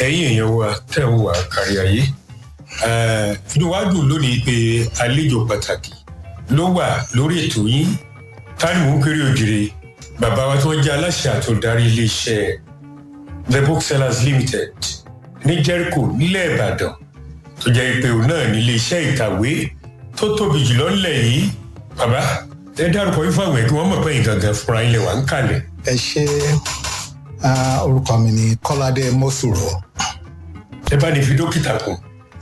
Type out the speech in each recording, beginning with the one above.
ẹ̀yin èèyàn wa tẹ̀ ń wà kárí ayé inú wa dùn lónìí pé àlejò pàtàkì ló wà lórí ètò yín táníwò kéré òjìrè bàbá wa tí wọ́n jẹ́ aláṣẹ àtòdarí iléeṣẹ́ the booksellers limited ní jericho nílẹ̀ ìbàdàn tó jẹ́ pé òun náà ní iléeṣẹ́ ìkàwé tó tóbi jùlọ ńlẹ̀ yìí bàbá ẹ dárúkọ yín fáwọn ẹ̀ kí wọ́n mọ̀ pé yín gangan fúnra yín lè wà ń kalẹ̀. ẹ ṣe orúkọ mi ni kọ́ládé mọ́sùrọ̀. ẹ bá ní fi dókítà kù.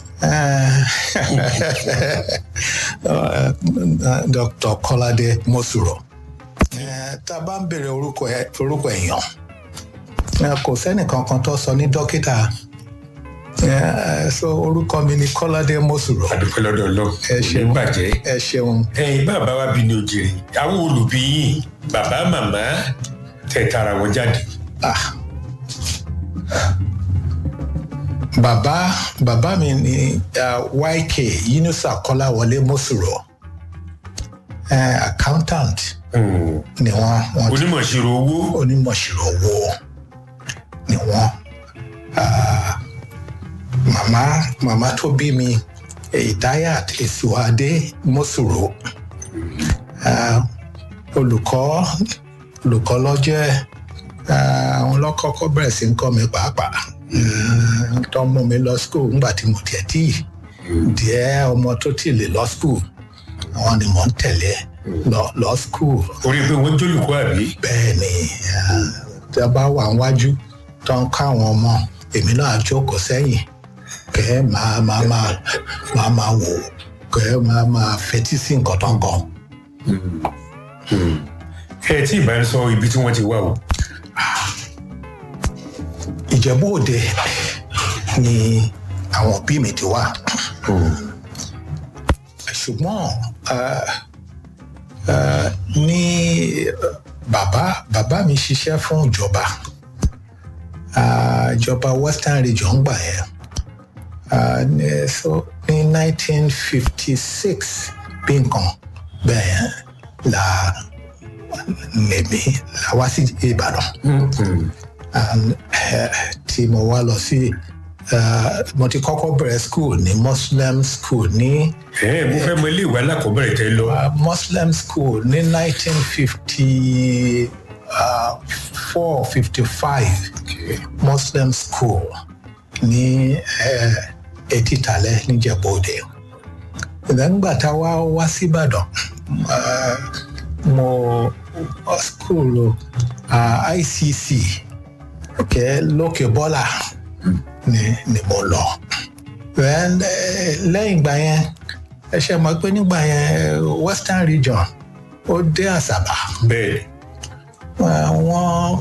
dr kọ́ládé mọ́sùrọ̀. tá a bá ń bèrè orúkọ èèyàn kò sẹ́nìkan kan tó sọ ní dókítà so orúkọ mi ni kọ́ládé mọ́sùrọ̀. àdúpẹ́ lọ́dọ̀ lọ ẹ ṣeun bàjẹ́. ẹ ṣeun. ẹyin bàbá wa bí ní òjèrè àwọn olùbí yìí bàbá màmá tẹ̀ tara wọn jáde. ah bàbá bàbá mi ni uh, yk yunusa kọ́láwọlé mọ́sùrọ̀ uh, accountant Mm. ni wọ́n wọ́n ti onímọ̀ ìṣirò owó. onímọ̀ṣirò owó ni wọ́n Ah, màmá màmá tó bí mi ìdáyàt èsùwádé mọ́sùrò Ah, olùkọ́ olùkọ́ lọ́jẹ́ àwọn lọ́kọ́kọ́ bẹ̀rẹ̀ sí ń kọ́ mi pàápàá Ah, tó mú mi lọ school ńgbà tí mo tiẹ̀ tí díẹ̀ ọmọ tó tì lè lọ school àwọn ni mò ń tẹ̀lé lọ lọ school orí pé wọ́n jólùkọ́ àbí. bẹ́ẹ̀ ni ah, tí a bá wà níwájú tó ń ká àwọn ọmọ èmi náà jókòó sẹ́yìn kẹ́ ẹ máa máa máa máa máa wò kẹ́ ẹ máa máa fetí sí nǹkan tó ń kọ́. ẹ tí ì bá ń sọ ibi tí wọ́n ti wá o. ìjẹ̀bú òde ni àwọn òbí mi ti wá ṣùgbọ́n ah, ah, ní ah, bàbá bàbá mi ṣiṣẹ́ fún ìjọba Ah, ìjọba western region gbà yẹn Ah, ní- so ní nineteen fifty six bí nǹkan bẹ́ẹ̀ yẹn la lèmi la wá sí ìbàdàn and eh, tí mo wá lọ sí eh, mo ti kọ́kọ́ bẹ̀rẹ̀ school ní muslim school ní ẹ mo fẹ́ mọ ilé ìwé alákọ̀ọ́bẹ̀rẹ̀ tẹ́ lọ. uh, muslim school ní nineteen fifty four fifty five muslim school ní eh, etítalẹ̀ níjẹ̀bọ́dẹ ìgbàgbà tá a wá wá síbàdàn uh, mo uh, school uh, icc okay, lókè bọ́là ni ni mo lọ Then, eh, lẹ́yìn ìgbà yẹn ẹ ṣe mọ̀ pé nígbà yẹn eh, western region ó dé àṣàbà bẹ́ẹ̀ wọ́n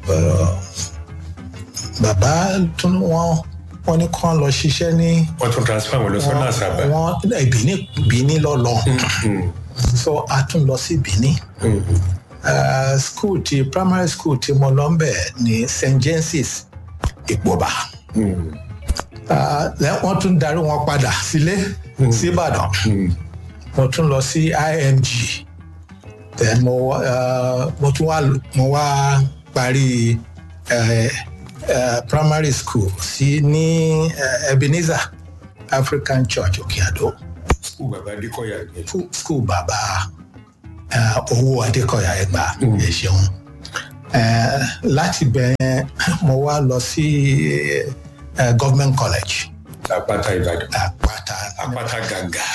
bàbá tún wọ́n wọ́n ní kán lọ ṣiṣẹ́ ní wọ́n tún transfer wọn lọ sọ́nà àṣàbà. wọ́n Benin Benin lọ lọ Mm. so a tún lọ sí Benin Mm. uh, school ti primary school tí mo lọ ń bẹ̀ ní St James Ìpòbà Mm. uh, lẹ́- wọ́n tún darí wọn padà sílé sí Ìbàdàn Mm. mo tún lọ sí IMG then mo uh, mo tún wá mo wá parí uh, uh, primary school sí ní uh, Ebenezer African Church Òkè-Àdó skul bàbá adékọ̀yà ni. Fu- school bàbá uh, owó Adékọ̀yà Ẹ̀gbá ẹ ṣeun uh, láti bẹ̀rẹ̀ mo wá lọ sí uh, government college àpáta ìbàdàn. Àpáta àpáta gàǹgà.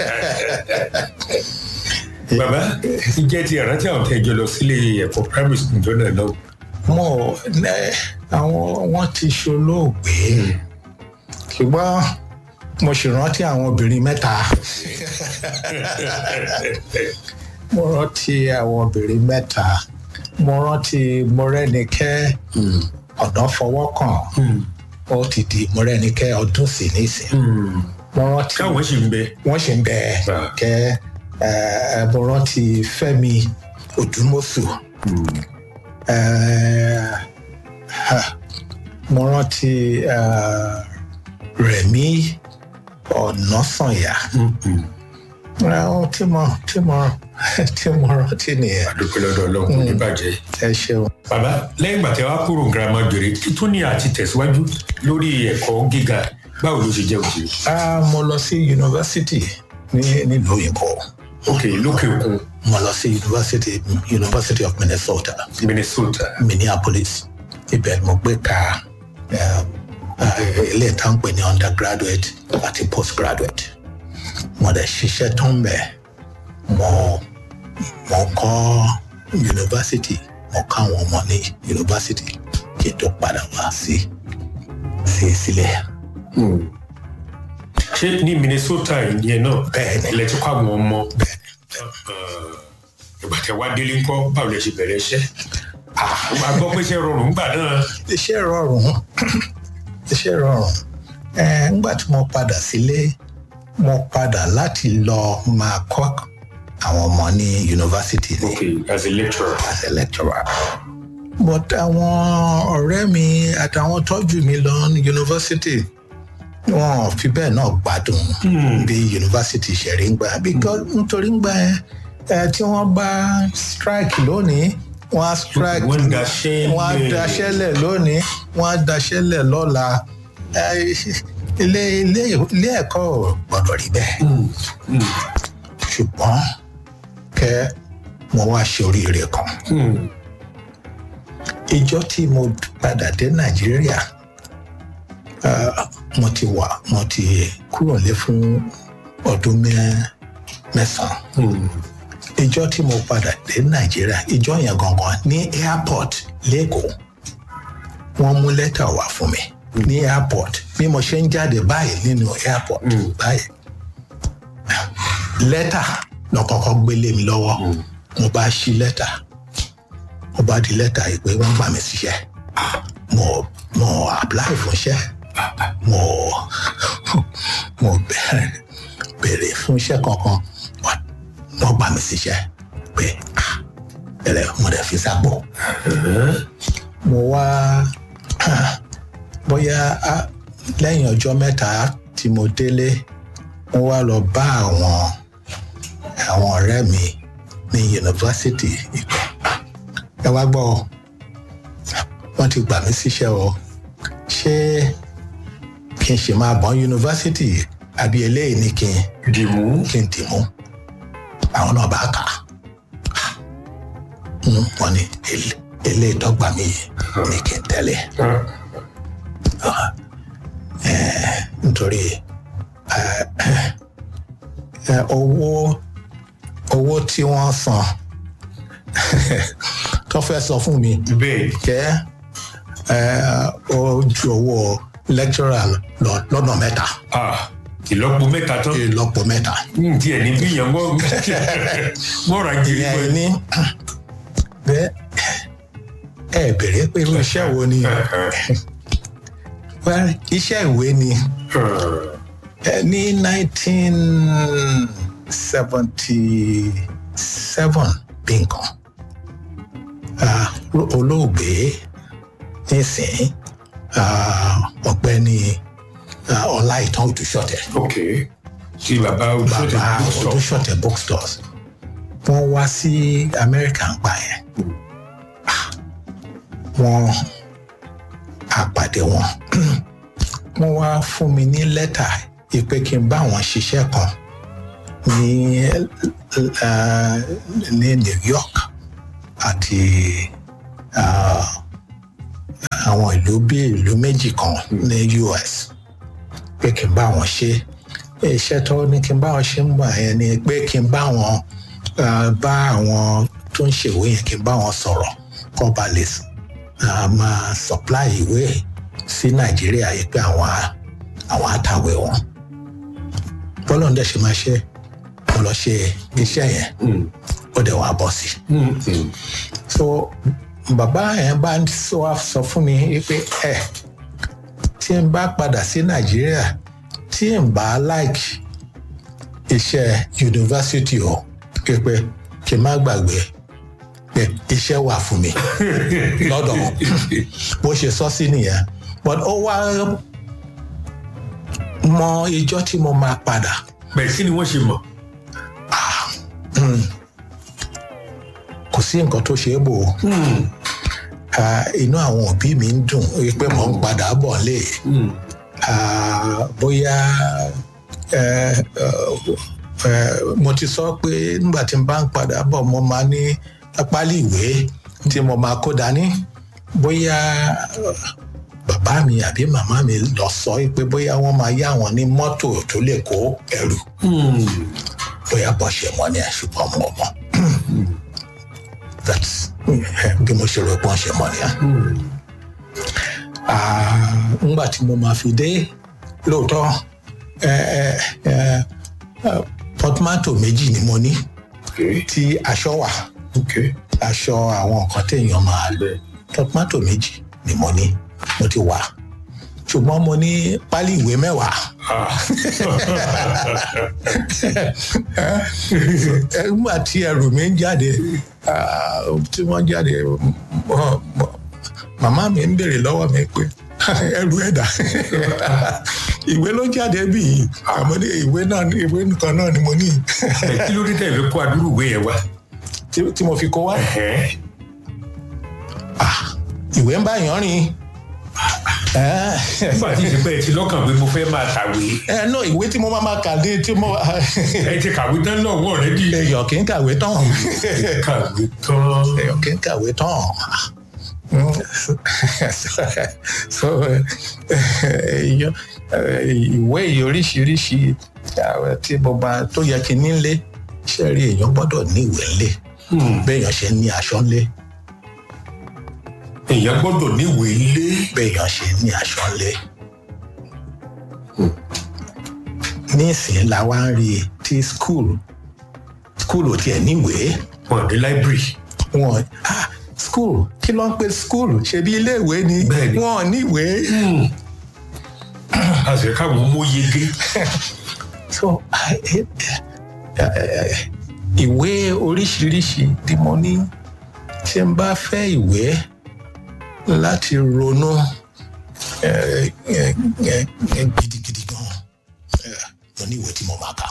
bàbá ìjẹ́ ti ìrántí àwọn tẹ́jọ lọ sílé ẹ̀kọ́ primary school jọ́nà náà. mo ẹ, àwọn wọn ti ṣolóògbé ṣùgbọ́n mo sì rántí àwọn obìnrin mẹ́ta mo rántí àwọn obìnrin mẹ́ta mo rántí mọ́rẹ́nikẹ́ ọ̀dọ́ fọwọ́ kàn ó ti di mọ́rẹ́nikẹ́ ọdún sí nísìn mo rántí káwọn sì ń bẹ. wọ́n ṣì ń bẹ Ah. kẹ́ ẹ, ẹ, mo rántí Fẹ́mi Odúmọ̀sù Eh, ha, mo rántí eh, Rẹ̀mí Ọ̀nàsànyà ohun tí mo tí mo tí mo rántí nìyẹn àdúpẹ́ lọ́dọ̀ ọlọ́run kò ní bàjẹ́. ẹ ṣeun. bàbá lẹ́yìn ìgbà tí wàá kúrò girama jòrè kí tó ní àti tẹ̀síwájú lórí ẹ̀kọ́ gíga báwo ló ṣe jẹ́ òjì. Ah, mo lọ sí yunifásitì ní nílùú òyìnbó ok lókè òkun mo lọ sí yunifásitì University of Minnesota minnesota. Minneapolis ibẹ̀ ni mo gbé ka eh, eh, ilé ìtàn pè ní undergraduate àti postgraduate mo dẹ̀ ṣiṣẹ́ tó ń bẹ̀ mo mo kọ́ yunifásitì mo kọ́ àwọn ọmọ ní yunifásitì kí n tó padà wá sí sí sílẹ̀. ṣé ní minnesota ìyẹn náà Bẹ́ẹ̀ni. ilẹ̀ tí kọ́ àwọn ọmọ bẹ́ẹ̀ ìgbà tẹ wá délé ńkọ́ báwo lẹ ṣe bẹ̀rẹ̀ iṣẹ́. a gbọ́ pé iṣẹ́ rọrùn ńgbà náà. iṣẹ́ rọrùn iṣẹ́ rọrùn ẹ ńgbà tí mo padà sílé mo padà láti lọ máa kọ́ àwọn ọmọ ní yunifásitì ní ok as a lecturer. as a lecturer but àwọn ọ̀rẹ́ mi àtàwọn tọ́jú mi lọ ní yunifásitì wọn ò fi bẹ́ẹ̀ náà gbádùn bí yunifásitì ṣe rí ń gbà because nítorí ń gbà yẹn ẹ tí wọ́n bá strike lónìí wọ́n á strike wọ́n daṣẹ́ wọ́n á lẹ̀. daṣẹ́lẹ̀ lónìí wọ́n á daṣẹ́lẹ̀ lọ́la ẹ, ilé ilé ilé ẹ̀kọ́ ò gbọ́dọ̀ rí bẹ́ẹ̀ ṣùgbọ́n kẹ́ mo wá ṣe oríire kan ìjọ tí mo padà dé nàìjíríà ah, mo ti wà mo ti kúrò lé fún ọdún mẹ́- mẹ́sàn-án ìjọ tí mo padà dé nàìjíríà ìjọ yẹn gangan ní airport lẹ́kọ̀ọ́ wọ́n mú lẹ́tà wá fún mi ní airport bí mo ṣe ń jáde báyìí nínú airport báyìí lẹ́tà lọ́kọ́kọ́ gbélé mi lọ́wọ́ mo bá ṣí lẹ́tà mo bá di lẹ́tà yìí pé wọ́n gbà mí síṣẹ́ mo mo apply fún iṣẹ́ mo mo bẹ̀rẹ̀ bèrè fún iṣẹ́ kankan wọ́n wọ́n gbà mí síṣẹ́ pé ah ẹ̀rẹ̀ mo dẹ̀ fi sápò mo wá bóyá ah, lẹ́yìn ọjọ́ mẹ́ta tí mo délé mo wá lọ bá àwọn àwọn ọ̀rẹ́ mi ní yunifásitì ìgbà ẹ wá gbọ́ ọ, wọ́n ti gbà mí síṣẹ́ o ṣé kí n ṣe máa bọ̀ yunifásitì àbí eléyìí ni kí n dìmú. kí n dìmú àwọn náà bá kà á Mm, wọ́n ní ele- eléyìí tó gbà mí yìí ni kí n tẹ̀lé nítorí ẹ, ẹ, owó owó tí wọ́n san tó fẹ́ sọ fún mi bẹ́ẹ̀ jẹ́ ẹ, ó ju owó lecturer lọ lọ́nà mẹ́ta ah ìlọ́po mẹ́ta tán. ìlọ́po mẹ́ta. n tiẹ̀ ní bí yẹn wọ́n wọ́n ra jìrì ìyẹn pẹ̀lú. ní bẹ́ẹ̀ ẹ bèrè pé irú iṣẹ́ wo ni well iṣẹ́ ìwé ni ẹ ní nineteen seventy seven bí nǹkan Ah, olóògbé nísìnyí ah, ọ̀gbẹ́ni ah, ọláìtàn òdùṣọ̀tẹ̀ ok tí bàbá olùsọ̀tẹ̀ bàbá bookstore. olùṣọ̀tẹ̀ bookstores wọ́n wá sí amẹ́ríkà ń gbà yẹn Ah, wọ́n àpàdé wọn wọ́n wá fún mi ní lẹ́tà ìpè kí n bá wọn ṣiṣẹ́ kan ní ah, ní New York àti ah, àwọn ìlú bíi ìlú méjì kan ní US pé kí n bá wọn ṣe iṣẹ́ tó ní kí n bá wọn ṣe ń gbà yẹn ni pé kí n bá wọn ah, bá àwọn tó ń ṣèwé yẹn kí n bá wọn sọ̀rọ̀ kó ba lè ah, máa supply ìwé sí nàìjíríà yìí pé àwọn á- àwọn àtàwé wọn bọ́lá ń dẹ̀ ṣe máa ṣe mo lọ ṣe iṣẹ́ yẹn Mm, ó dẹ̀ wá bọ́ sí i mm, mm. so bàbá yẹn bá ń sọ wá sọ fún mi pé ẹ tí n bá padà sí nàìjíríà tí n bá like iṣẹ́ yunifásitì o pé pé kí n má gbàgbé pé iṣẹ́ wà fún mi lọ́dọ̀ wọn bó ṣe sọ sí nìyẹn but ó wá mọ ìjọ tí mo máa padà bẹ́ẹ̀ kí ni wọ́n ṣe mọ̀. kò sí nǹkan tó ṣe é bò ó Ah, inú àwọn òbí mi ń dùn pé mò ń padà bọ̀ lé Ah, bóyá eh, eh, eh, mo ti sọ pé nígbà tí n bá ń padà bọ̀ mo máa ní pálí ìwé tí mo máa kó dání bóyá eh, bàbá mi àbí màmá mi lọ sọ pé bóyá wọ́n máa yá wọn ní mọ́tò tó lè kó ẹrù bóyá bọ́ ṣe mọ́ ni ẹ̀ ṣùgbọ́n mo mọ̀ that's eh, bí mo ṣe rò pé wọ́n ṣe mọ́ ni ẹ̀ ngbà tí mo máa fi dé lóòótọ́ eh, eh, eh, eh, portmanteau méjì ni mo ní tí aṣọ wà aṣọ àwọn nǹkan téèyàn máa lò portmanteau méjì ni mo ní mo ti wà ṣùgbọ́n mo ní pálí ìwé mẹ́wàá nígbà tí ẹrù mi ń jáde ah, tí wọ́n jáde mo- mo- màmá mi ń béèrè lọ́wọ́ mi pé ẹrù ẹ̀dá ìwé ló jáde bí yìí àmọ́ ní ìwé náà ní ìwé nìkan náà ni mo ní ẹ kí ló dé tẹ̀lé kó adúrú ìwé yẹn wá. tí- tí mo fi kó wá Ẹ̀hẹ́n. ìwé ń bá yàn rìn ẹ nígbà tí ìsìnkú ẹ ti lọ́kàn pé mo fẹ́ máa kàwé ẹ náà ìwé tí mo máa ma kà dé tí mo ẹ ti kàwé tán náà wọ̀ rẹ́ di. èèyàn kì í kàwé tán kàwé tán. èèyàn kì í kàwé tán so èèyàn ìwé yìí oríṣiríṣi àwọn tí mo bá tó yẹ kí n nílé ṣe rí èèyàn gbọ́dọ̀ ní ìwé ńlé béèyàn ṣe ní aṣọ ńlé èèyàn gbọ́dọ̀ níwèé ilé. béèyàn ṣe ní aṣọ ńlé. nísìnyí la wá ń rí i tí skul skul ò tiẹ̀ níwèé wọn ní library. wọn ah skul kí ló ń pe skul ṣebí iléèwé ni Bẹ́ẹ̀ni. wọn ò níwèé. àṣẹ káwọn mú yege. so eh, eh, ìwé oríṣiríṣi tí mo ní tí n bá fẹ́ ìwé láti ronú eh, eh, eh, eh, gidigidi gan eh, mo ní ìwé tí mo máa kà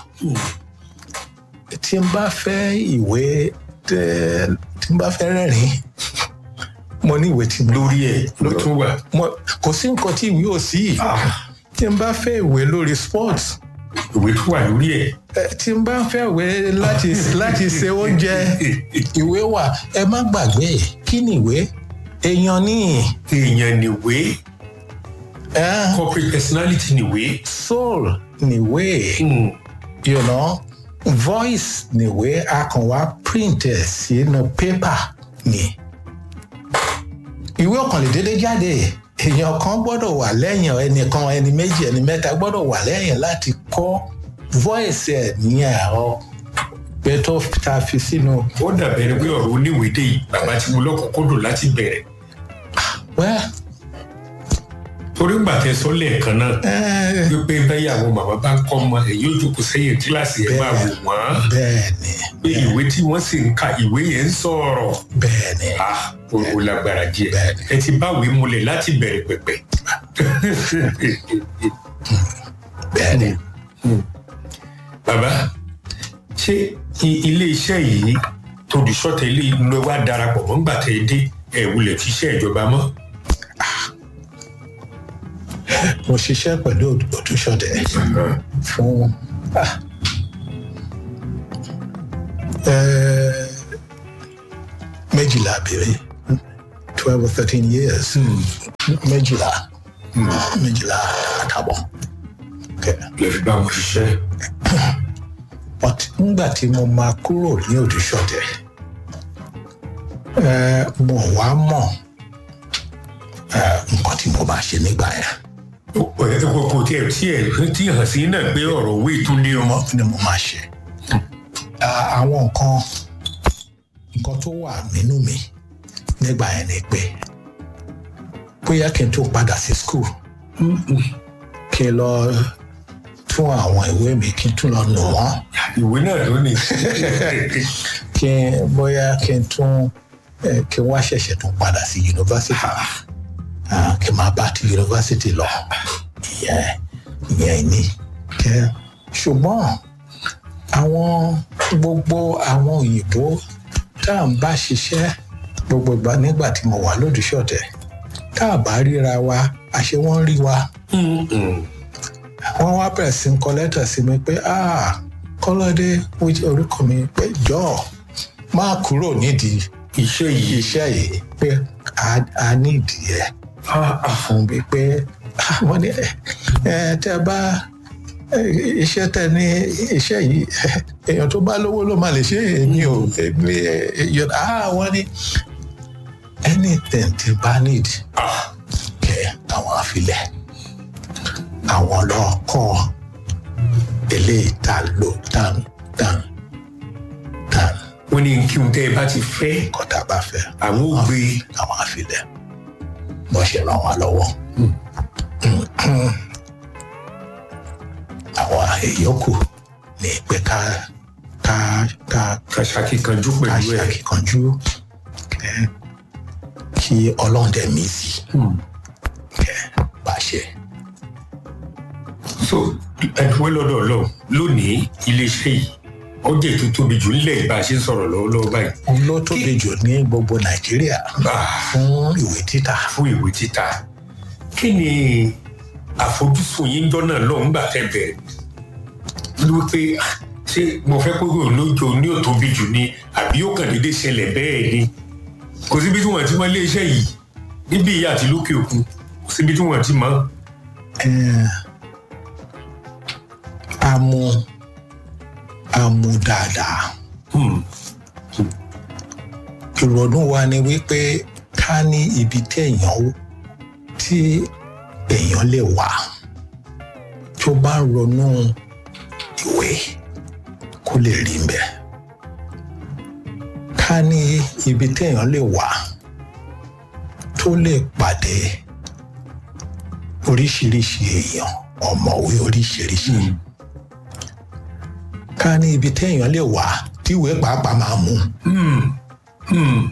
tí n bá fẹ́ ìwé tẹ- tí n bá fẹ́ rẹ́rìn mo ní ìwé tí mo lórí ẹ ló tún wà. mo- kò sí nǹkan tí ìwé ò sí tí n bá fẹ́ ìwé lórí sports ìwé tó wà lórí ẹ. Eh, tí n bá fẹ́ ìwé láti láti ṣe oúnjẹ ìwé wà ẹ má gbàgbé kí ni ìwé èèyàn ní èèyàn níwé eh, corporate personality níwé. soul níwé you know voice níwé a kàn wá print ẹ̀ sínú paper ni ìwé ọ̀kan lè dédé jáde èèyàn kan gbọ́dọ̀ wà lẹ́yìn ẹnìkan ẹni méjì ẹni mẹ́ta gbọ́dọ̀ wà lẹ́yìn láti kọ́ voice ẹ̀ ní ẹ̀rọ pé tó ta fi sínú ó dàbẹ̀ ni pé ọ̀rọ̀ oníwèé dé yìí bàbá tí mo lọ́kọ̀ọ́kọ́dọ̀ láti bẹ̀rẹ̀. wẹ́ẹ́. torí gbà tẹ sọ lẹ́ẹ̀kan náà wípé báyàwó màmá bá ń kọ́ ọmọ ẹ̀ yóò jókòó sẹ́yìn kíláàsì ẹ̀ máa wò wọ́n. bẹ́ẹ̀ni pé ìwé tí wọ́n sì ń ka ìwé yẹn ń sọ̀rọ̀. bẹ́ẹ̀ni ah o o lágbára díẹ̀ Bẹ́ẹ̀ni. ẹ ti báwèé múlẹ̀ láti bẹ̀rẹ̀ pẹ̀pẹ̀. bẹ́ẹ̀ni bàbá ṣé i- ilé iṣẹ́ yìí tóbi sọ́tẹ̀ ilé ló wá darapọ̀ mọ́ ńgbà tẹ́ ẹ dé ẹ̀ wulẹ̀ fi iṣẹ́ ìjọba mọ́. mo ṣiṣẹ́ pẹ̀lú òtúnṣọdẹ fún ah, eh, méjìlá bèrè twelve or thirteen years méjìlá méjìlá àtàbọ̀ Okay. lè fi bá wọn ṣiṣẹ́. but ngbà tí mo máa kúrò ní òdúṣọdẹ eh, mo wá mọ̀ eh, nǹkan tí mo máa ṣe nígbà yẹn. kò kò tiẹ̀ tiẹ̀ tí hàn sí náà pé ọ̀rọ̀ owó ìtún ní ọmọ. ni mo máa ṣe. À- àwọn nǹkan nǹkan tó wà nínú mi nígbà yẹn ni pé bóyá kí n tó padà sí school kí n lọ tún àwọn ìwé mi kí n tún lọ nù wọ́n ìwé náà ló ní. kí n bóyá kí n tún eh, kí n wá ṣẹ̀ṣẹ̀ tún padà sí yunifásitì Ah, kí n máa bá ti yunifásitì lọ ìyẹn ìyẹn ni kẹ ṣùgbọ́n àwọn gbogbo àwọn òyìnbó tá à ń bá ṣiṣẹ́ gbogbo ìgbà nígbà tí mo wà lódìṣọ̀tẹ̀ tá a bá ríra wa àṣé wọ́n rí wa wọ́n wá bẹ̀rẹ̀ sí ń kọ lẹ́tà sí mi pé ah kọ́lọ́dé orúkọ mi pé jọ̀ọ́ má kúrò nídìí iṣẹ́ yìí iṣẹ́ yìí pé a nídìí ẹ̀ fún mi pé wọ́n ní ẹ tẹ́ bá iṣẹ́ tẹ ní iṣẹ́ yìí èèyàn tó bá lówó ló máa lè ṣe èmi ò èmi yọ̀dá wọ́n ní anything tí bá need kẹ àwọn àfilẹ̀ àwọn lọ́kọ́ eléyìí tá lò tán tán tán wọ́n ní kí n tẹ́ ẹ bá ti fẹ́ kọ́tà bá fẹ́ àwọn ò gbé àwọn àfilẹ̀ bọ́ ṣe ràn wá lọ́wọ́ àwọn ìyókù ní pé ká ká ká ká ṣàkíkanjú ká pẹ̀lú ṣe ẹ̀ àkíkanjú kẹ kí ọlọ́ọ̀dẹ mi sí kẹ bá ṣe. so ẹ̀dùnwé lọ́dọ̀ ọlọ́run lónìí iléeṣẹ́ yìí ọjà ètò tóbi jù nílẹ̀ bá a ṣe ń sọ̀rọ̀ lọ́wọ́lọ́wọ́ báyìí òun ló tóbi jù ní gbogbo nàìjíríà Ah, fún ìwé títà. fún ìwé títà kí ni àfojúsùn yín jọ́nà lọ́hùn gbà tẹ́ bẹ̀rẹ̀ ló pé ah, ṣé mo fẹ́ kó yóò lójó ní ò tóbi jù ni àbí ó kàn déédéé ṣẹlẹ̀ bẹ́ẹ̀ ni kò síbi tí wọ́n ti mọ iléeṣẹ́ yìí níbí ìyá àti lókè òkun kò síbi tí wọ́n ti mọ. Eh, amu amu dáadáa Hmm, ìrònú wa ni wípé ká ní ibi téèyàn ó tí èèyàn lè wà tó bá ń ronú ìwé kó lè rí mbẹ ká ní ibi téèyàn lè wà tó lè pàdé oríṣiríṣi èèyàn ọ̀mọ̀wé oríṣiríṣi ká ní ibi téèyàn lè wà tíwèé pàápàá máa mú hmm, hmm.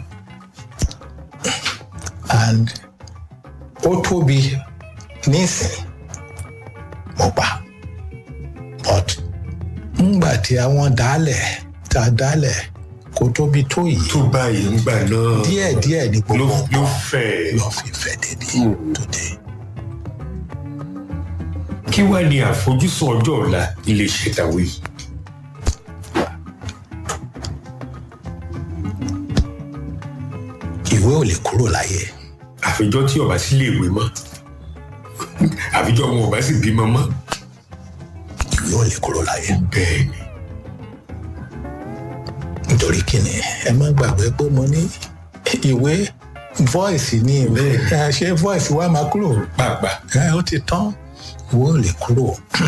and ó tóbi nísìn mo gbà but ńgbà tí àwọn dálẹ̀ tá a dálẹ̀ kò tóbi tó yìí tó báyìí ń gbà náà díẹ̀díẹ̀ ní ló gbogbo ló nǹkan fẹ́ lọ fi fẹ́ débi Mm. today. kí wàá ní àfojúsùn ọjọ́ ọ̀la iléeṣẹ́ tàwé yìí. ìwé ò lè kúrò láyé àfijọ́ tí ọba sí lè wé mọ́ àfijọ́ wọn ọba sì bímọ mọ́ ìwé ò lè kúrò láyé bẹ́ẹ̀ ni nítorí kíni ẹ má gbàgbé pé mo ní ìwé voice ní ìwé ẹ, ṣé voice wa máa kúrò pàápàá ẹ ó ti tán ìwé ò lè kúrò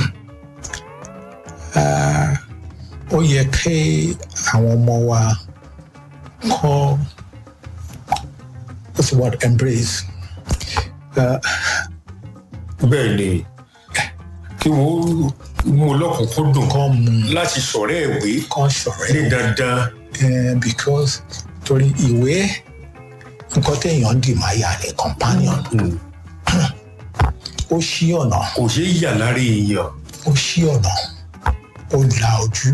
Ah, ó yẹ kí àwọn ọmọ wa kọ́ what's the word embrace Ah, bẹ́ẹ̀ ni kí wọ́n mú lọ́kùnkúndùn kọ́ mu láti sọ̀rọ̀ ìwé kọ́ ṣọ̀rẹ́ ní dandan Eh, because torí ìwé nǹkan téèyàn dì máa yà ní companion ó ṣí ọ̀nà kò ṣeé yà lára èèyàn ó ṣí ọ̀nà ó la ojú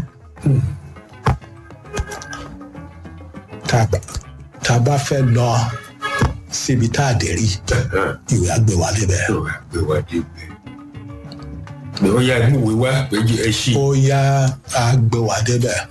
tá a bá- tá a bá fẹ́ lọ síbi tá a dé rí ìwé àgbẹ̀ wà lébẹ̀ yóò wá gbé wá débẹ̀ pé ó yá ìmúwé wá pé ẹ ṣí ó yá àgbẹ̀ wà débẹ̀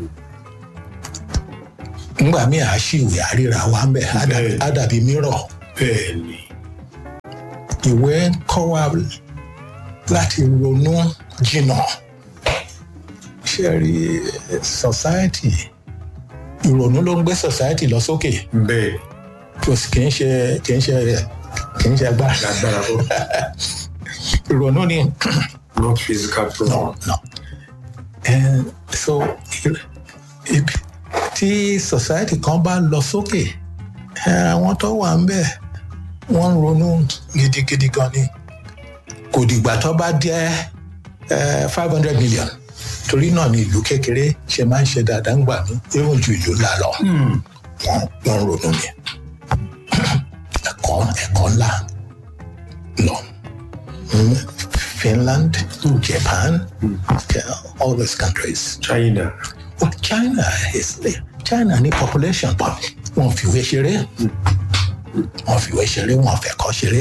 ńgbà míì à ṣí ìwé àríra wa ń bẹ̀ á dàbí- Bẹ́ẹ̀. á dàbí mírọ̀ bẹ́ẹ̀ ni ìwé ń kọ́ wa láti ronú jìnnà ṣe rí society ìrònú ló ń gbé society lọ sókè bẹ́ẹ̀ kò sì kì í ṣe kì í ṣe kì í ṣe agbára lágbára ó ìrònú ni not physical problem. no no and so ibi tí society kan bá lọ sókè eh, àwọn tó wà ń bẹ̀ wọ́n ń ronú gidigidi gan ni kò dìgbà tó bá jẹ́ five hundred million torí náà ni ìlú kékeré ṣe máa ń ṣe dáadáa ń gbà mí even ju ìlú ńlá lọ Hmm. wọ́n wọ́n ń ronú ni ẹ̀kọ́ ẹ̀kọ́ ńlá lọ Mm, Finland Japan all those countries China oh, china is china ní population but wọn fìwé ṣeré wọn fìwé ṣeré wọn fẹ̀kọ́ ṣeré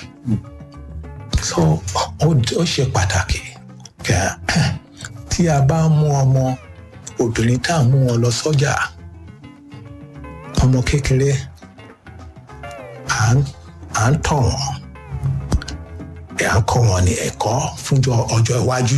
so ó ó ṣe pàtàkì kẹ tí a bá mú ọmọ obìnrin tá à ń mú wọn lọ sọ́jà ọmọ kékeré à ń à ń tọ̀ wọ́n à ń kọ́ wọn ní ẹ̀kọ́ fúnjọ ọjọ́ iwájú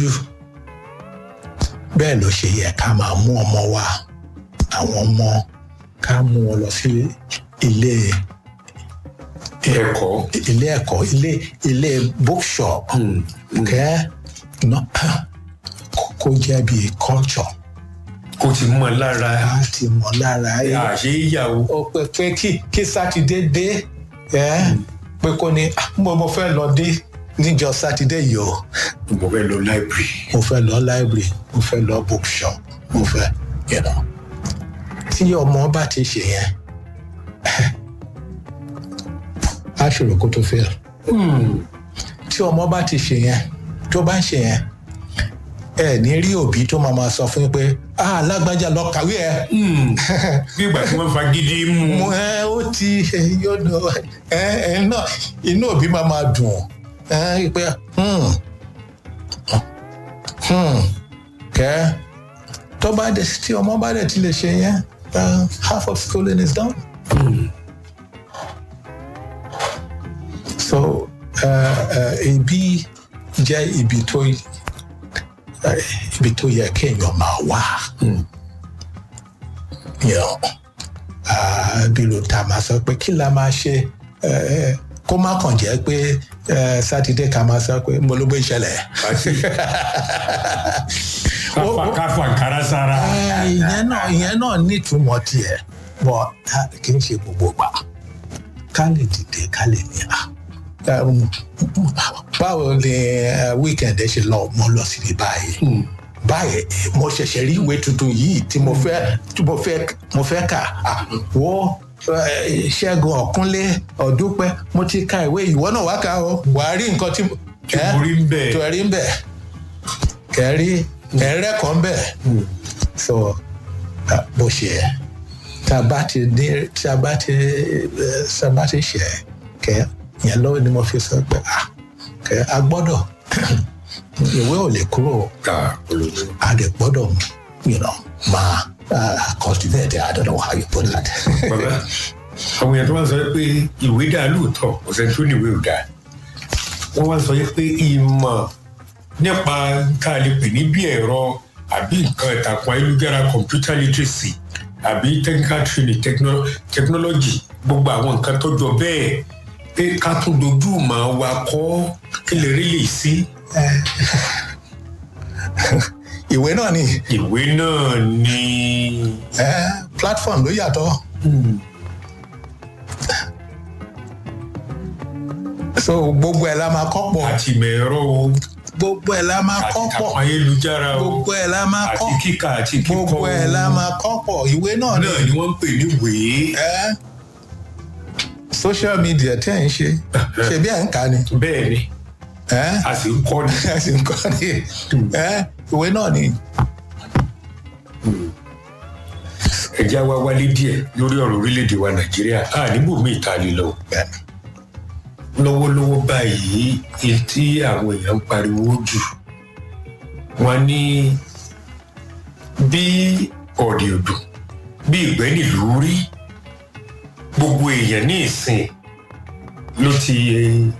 bẹ́ẹ̀ ló ṣe yẹ ká máa mú ọmọ wa àwọn ọmọ ká mú wọn lọ sí ilé ẹ̀kọ́ ilé ẹ̀kọ́ ilé ilé bookshop kẹ́ ná kó jẹ́ bíi culture kó ti mọ lára láti mọ̀ lára ẹ̀ àṣé ìyàwó ó pé pé kí kí sátidé dé ẹ pé kó ní "Ah, mo mo fẹ́ lọ dé níjọ́ sátidé yìí o mo fẹ́ lọ láìbírì mo fẹ́ lọ library mo fẹ́ lọ bookshop mo fẹ́ you know tí ọmọ bá ti ṣe yẹn á ṣòro kó tó fail tí ọmọ bá ti ṣe yẹn tó bá ń ṣe yẹn ẹ ní rí òbí tó máa máa sọ fún yín pé ah lágbájá lọ kàwé ẹ bí ìgbà tí wọ́n fagídí mú mo ẹ ó ti yóò nù ẹ ẹ náà inú òbí máa máa dùn ẹ pé hmm, hmm, kẹ tó bá dé tí ọmọ bá dẹ̀ ti lè ṣe yẹn uh, half of schooling is done. so uh, uh, ibi jẹ́ ibi tó uh, ibi tó yẹ kéèyàn máa wà. You know, uh, bí ló ta máa sọ pé kí la máa ṣe uh, kó má kàn jẹ́ pé uh, sátidé ká máa sọ pé mo ló gbé ìṣẹ̀lẹ̀. àti káfà káfà kára sára Eh, ìyẹn náà ìyẹn náà nítumọ̀ tiẹ̀ bọ̀ ah, kì í ṣe gbogbo gbà ká lè dìde ká lè ní à. Um, báwo ni eh, weekend ẹ ṣe lọ mo lọ síbi báyìí báyìí eh, mo ṣẹ̀ṣẹ̀ rí ìwé tuntun yìí tí mo fẹ́ tí mo fẹ́ mo fẹ́ kà Ah, wo eh, ṣẹ́gun ọ̀kúnlé ọ̀dúpẹ́ mo ti ka ìwé ìwọ náà wá kà ó wàá rí nǹkan tí tí eh, mo rí ń bẹ̀ tó ẹ rí ń bẹ̀ kẹrí ẹ̀rẹ́kọ̀ọ́ ń bẹ̀ so uh, bó ṣe ẹ tá a bá ti ní tá a bá ti eh, tá a bá ti ṣe kẹ yẹn lọ́wọ́ ni mo fi sọ pé ah kẹ a gbọ́dọ̀ ìwé ò lè kúrò ta olóòtú a lè gbọ́dọ̀ you know, máa uh, cultivate I don't know how you put that. bàbá àwọn èèyàn tó wá sọ pé ìwé dá lóòótọ́ ọ̀sẹ̀ tó ní ìwé ò dáa wọ́n wá sọ pé ìmọ̀ nípa ká lè pè ní bí ẹ̀rọ àbí nǹkan ìtàkùn ayélujára computer literacy àbí technical training techno- technology gbogbo àwọn nǹkan tó jọ bẹ́ẹ̀ pé ká tún dojú mọ́ wa kọ́ kí lè rí lè sí ìwé náà ni ìwé náà ní eh, platform ló yàtọ̀. so gbogbo ẹ̀ la máa kọ́ pọ̀ àti ìmọ̀ ẹ̀rọ o gbogbo ẹ̀ la máa àti kọ́ pọ̀ ìtàkùn ayélujára o gbogbo ẹ̀ la máa àti kọ́ kíkà àti kíkọ gbogbo ẹ̀ la o. máa kọ́ pọ̀ ìwé náà ni náà ni wọ́n ń pè ní wèé ẹ́ social media tẹ́ ẹ̀ ń ṣe ṣe bí ẹ̀ ń kà ni bẹ́ẹ̀ ni ẹ́ a sì ń kọ́ ni. ẹ̀ sì ń kọ́ ni ẹ́ ìwé náà ni ẹ̀já wa wálé díẹ̀ lórí ọ̀rọ̀ orílẹ̀-èdè wa nàìjíríà a níbò mí ìta lè lọ. bẹ́ẹ̀ lọ́wọ́lọ́wọ́ báyìí èyí tí àwọn èèyàn ń pariwo jù wọ́n ní bí ọ̀dẹ̀ odò bí ìgbẹ́ nílùú rí gbogbo èèyàn ní ìsìn ló ti